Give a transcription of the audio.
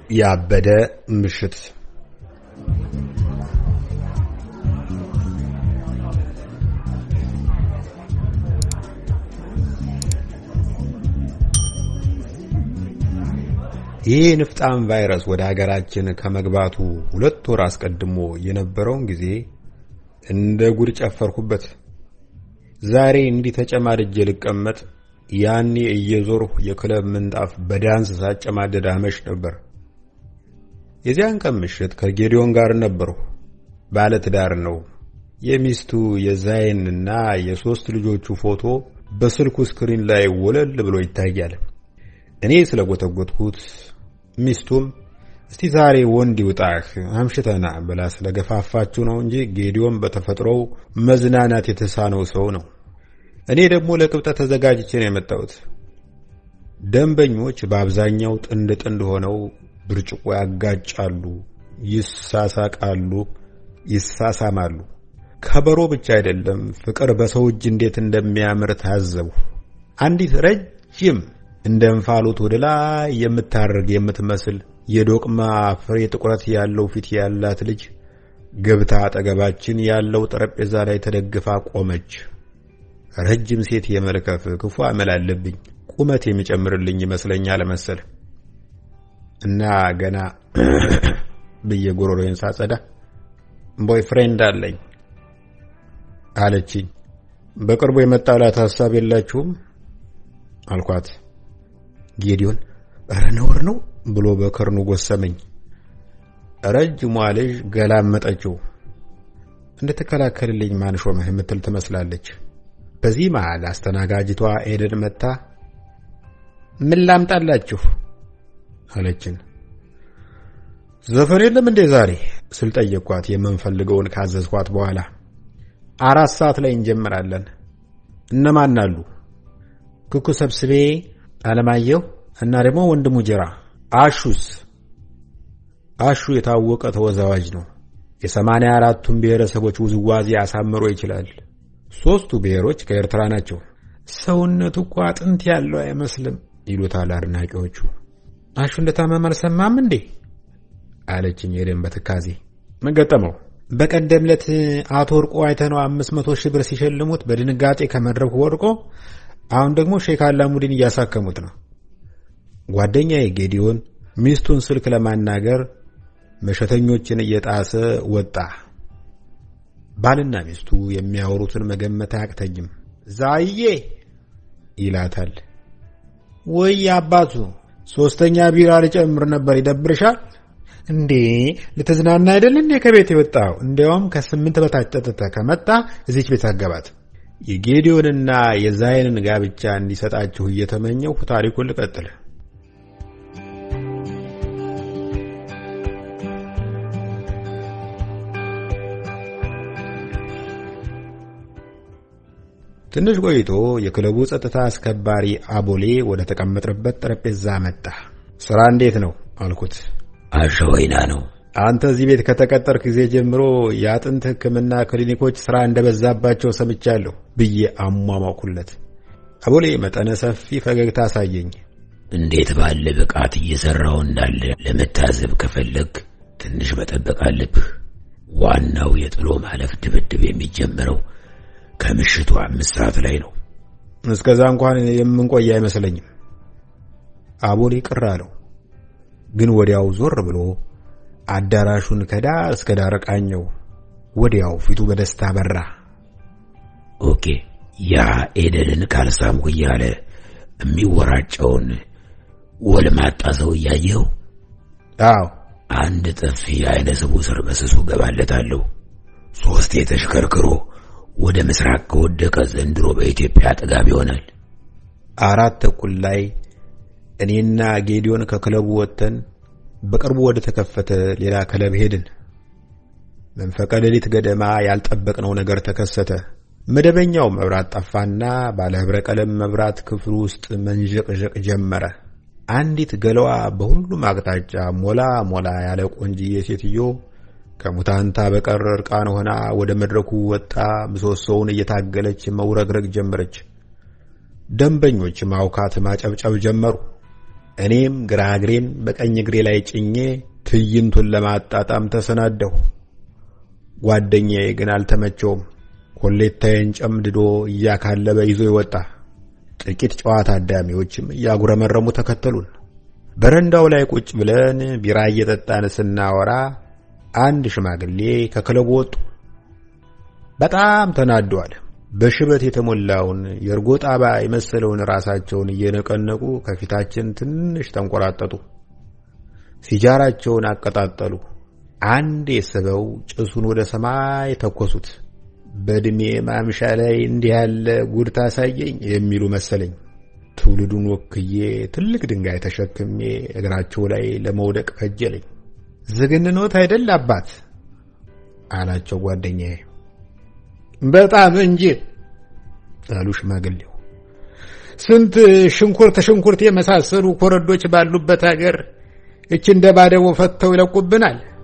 ያበደ ምሽት ይህ ንፍጣም ቫይረስ ወደ ሀገራችን ከመግባቱ ሁለት ወር አስቀድሞ የነበረውን ጊዜ እንደ ጉድ ጨፈርኩበት። ዛሬ እንዲህ ተጨማድጄ ልቀመጥ፣ ያኔ እየዞርሁ የክለብ ምንጣፍ በዳንስ ሳጨማደድ አመሽ ነበር። የዚያን ቀን ምሽት ከጌዲዮን ጋር ነበርሁ። ባለ ትዳር ነው። የሚስቱ የዛይንና የሶስት ልጆቹ ፎቶ በስልኩ ስክሪን ላይ ወለል ብሎ ይታያል። እኔ ስለጎተጎትኩት ሚስቱም እስቲ ዛሬ ወንድ ይውጣህ አምሽተና ብላ ስለገፋፋችሁ ነው እንጂ ጌዲዮን በተፈጥሮው መዝናናት የተሳነው ሰው ነው። እኔ ደግሞ ለቅብጠት ተዘጋጅቼ ነው የመጣሁት። ደንበኞች በአብዛኛው ጥንድ ጥንድ ሆነው ብርጭቆ ያጋጫሉ፣ ይሳሳቃሉ፣ ይሳሳማሉ። ከበሮ ብቻ አይደለም፣ ፍቅር በሰው እጅ እንዴት እንደሚያምር ታዘቡ። አንዲት ረጅም እንደ እንፋሎት ወደ ላይ የምታርግ የምትመስል የዶቅማ ፍሬ ጥቁረት ያለው ፊት ያላት ልጅ ገብታ አጠገባችን ያለው ጠረጴዛ ላይ ተደግፋ ቆመች። ረጅም ሴት የመልከፍ ክፉ አመል አለብኝ። ቁመት የሚጨምርልኝ ይመስለኛል መሰል እና ገና ብዬ ጎሮሮዬን ሳጸዳ ቦይ ፍሬንድ አለኝ አለችኝ። በቅርቡ የመጣላት ሀሳብ የላችሁም አልኳት። ጌዲዮን እረ ነውር ነው ብሎ በከርኑ ጎሰመኝ። ረጅሟ ልጅ ገላመጠችው። እንድትከላከልልኝ ማን ሾመህ የምትል ትመስላለች። በዚህ መሃል አስተናጋጅቷ ኤደን መጥታ ምን ላምጣላችሁ አለችን። ዘፈን የለም እንዴ ዛሬ ስል ጠየቅኳት። የምንፈልገውን ካዘዝኳት በኋላ አራት ሰዓት ላይ እንጀምራለን። እነማን አሉ? ክኩ ሰብስቤ፣ አለማየሁ እና ደግሞ ወንድሙ ጅራ። አሹስ? አሹ የታወቀ ተወዛዋዥ ነው። የሰማንያ አራቱን ብሔረሰቦች ውዝዋዜ አሳምሮ ይችላል። ሦስቱ ብሔሮች ከኤርትራ ናቸው። ሰውነቱ እኮ አጥንት ያለው አይመስልም ይሉታል አድናቂዎቹ። አሹ እንደታመመ አልሰማም እንዴ አለችኝ ኤደን በትካዜ። ምን ገጠመው? በቀደም ዕለት አቶ ወርቆ አይተነው አምስት መቶ ሺህ ብር ሲሸልሙት በድንጋጤ ከመድረኩ ወድቆ አሁን ደግሞ ሼክ አላሙዲን እያሳከሙት ነው። ጓደኛዬ ጌዲዮን ሚስቱን ስልክ ለማናገር መሸተኞችን እየጣሰ ወጣ። ባልና ሚስቱ የሚያወሩትን መገመት አያቅተኝም። ዛዬ ይላታል። ወይ አባቱ ሶስተኛ ቢራ ልጨምር ነበር ይደብርሻል እንዴ? ልትዝናና አይደል እንዴ ከቤት የወጣው? እንዲያውም ከስምንት በታች ጠጥተህ ከመጣ እዚች ቤት አገባት። የጌዲዮንና የዛይንን ጋብቻ እንዲሰጣችሁ እየተመኘሁ ታሪኩን ልቀጥል። ትንሽ ቆይቶ የክለቡ ጸጥታ አስከባሪ አቦሌ ወደ ተቀመጥንበት ጠረጴዛ መጣ። ስራ እንዴት ነው አልኩት። አሸወይና ነው። አንተ እዚህ ቤት ከተቀጠርክ ጊዜ ጀምሮ የአጥንት ሕክምና ክሊኒኮች ስራ እንደበዛባቸው ሰምቻለሁ ብዬ አሟሟኩለት። አቦሌ መጠነ ሰፊ ፈገግታ አሳየኝ። እንዴት ባለ ብቃት እየሰራው እንዳለ ለመታዘብ ከፈለግ ትንሽ መጠበቅ አለብህ። ዋናው የጥሎ ማለፍ ድብድብ የሚጀምረው ከምሽቱ አምስት ሰዓት ላይ ነው። እስከዛ እንኳን የምንቆይ አይመስለኝም። አቦሌ ቅር አለው፣ ግን ወዲያው ዞር ብሎ አዳራሹን ከዳር እስከ ዳር ቃኘው። ወዲያው ፊቱ በደስታ በራ። ኦኬ፣ ያ ኤደንን ካልሳምኩ እያለ የሚወራጨውን ወልማጣ ሰው እያየው? አዎ፣ አንድ ጥፊ አይነ ስቡ ስር በስሱ ገባለታለሁ። ሶስቴ ተሽከርክሮ ወደ ምስራቅ ከወደቀ ዘንድሮ በኢትዮጵያ ጥጋብ ይሆናል። አራት ተኩል ላይ እኔና ጌዲዮን ከክለቡ ወጥተን በቅርቡ ወደ ተከፈተ ሌላ ክለብ ሄድን። መንፈቀ ሌሊት ገደማ ያልጠበቅነው ነገር ተከሰተ። መደበኛው መብራት ጠፋና ባለ ህብረ ቀለም መብራት ክፍል ውስጥ መንዠቅዠቅ ጀመረ። አንዲት ገለዋ በሁሉም አቅጣጫ ሞላ ሞላ ያለ ቆንጅዬ ሴትዮ ከሙታንታ በቀር እርቃን ሆና ወደ መድረኩ ወጣ። ምሰሶውን እየታገለች መውረግረግ ጀመረች። ደንበኞች ማውካት፣ ማጨብጨብ ጀመሩ። እኔም ግራ እግሬን በቀኝ እግሬ ላይ ጭኜ ትዕይንቱን ለማጣጣም ተሰናደሁ። ጓደኛዬ ግን አልተመቸውም። ኮሌታዬን ጨምድዶ እያካለበ ይዞ ይወጣ። ጥቂት ጨዋታ አዳሚዎችም እያጉረመረሙ ተከተሉን። በረንዳው ላይ ቁጭ ብለን ቢራ እየጠጣን ስናወራ አንድ ሽማግሌ ከክለቡ ወጡ። በጣም ተናደዋል። በሽበት የተሞላውን የእርጎ ጣባ የመሰለውን ራሳቸውን እየነቀነቁ ከፊታችን ትንሽ ተንቆራጠጡ። ሲጃራቸውን አቀጣጠሉ። አንድ የስበው ጭሱን ወደ ሰማይ ተኮሱት። በዕድሜ ማምሻ ላይ እንዲህ ያለ ጉድ ታሳየኝ የሚሉ መሰለኝ። ትውልዱን ወክዬ ትልቅ ድንጋይ ተሸክሜ እግራቸው ላይ ለመውደቅ ከጀለኝ። ዝግንኖት አይደል አባት አላቸው ጓደኛዬ። በጣም እንጂ አሉ ሽማግሌው። ስንት ሽንኩርት ሽንኩርት የመሳሰሉ ኮረዶች ባሉበት ሀገር እች እንደ ባደቦ ፈተው ይለቁብናል።